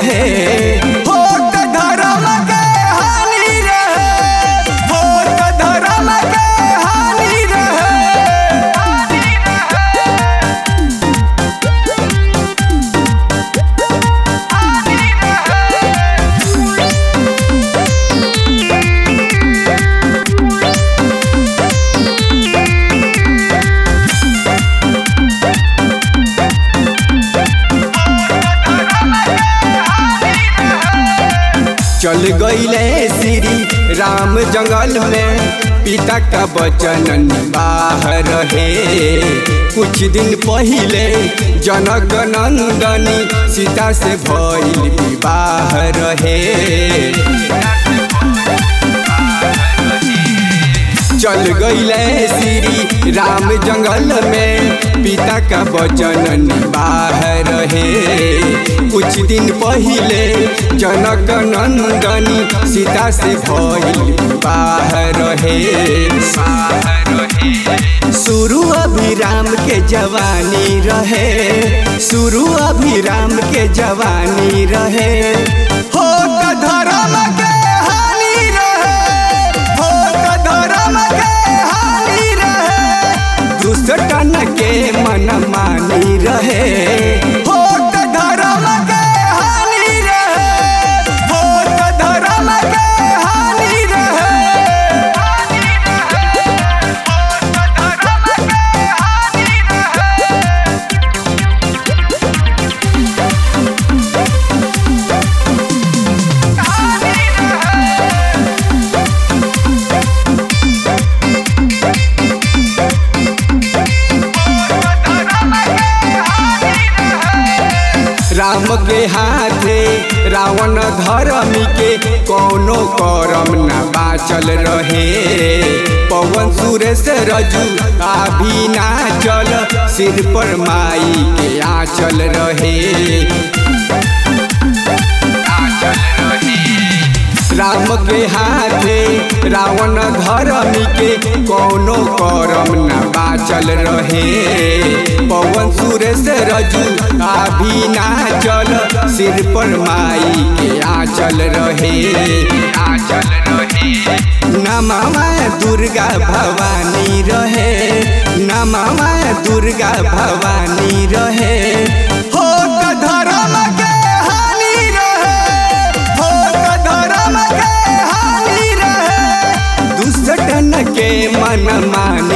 रहे हो त धर्म के हानि रहे हो त धर्म के हानि रहे चल गईले श्री राम जंगल में पिता का वचन बाहर रहे कुछ दिन पहले जनक नंदनी सीता से भइल विवाह रहे चल गईले श्री राम जंगल में पिता का वचन बाहर रहे कुछ दिन पहले जनक नंदनी सीता से भइल बाहर रहे शुरू अभिराम के जवानी रहे शुरू अभिराम के जवानी रहे हो त धर्म के हानि रहे हो त धर्म के हानि रहे दुष्टन के मन मानी रहे हो त धर्म के हानि रहे हो त धर्म के हानि रहे राम के हाथे रावण धर्मी के कौनो करम न बाचल रहे पवन सुरेश रजू अभी नाचल सिर पर माई के आंचल रहे राम के हाथे रावण धर्मी के कौनो करम न बाचल रहे पवन सुरेश रजू अभी नाचल सिर पर माई के आंचल रहे आंचल रहे नमवा दुर्गा भवानी रहे नमवा दुर्गा भवानी रहे हो त धर्म के हानि रहे हो त धर्म के हानि रहे दुष्टन के मन मान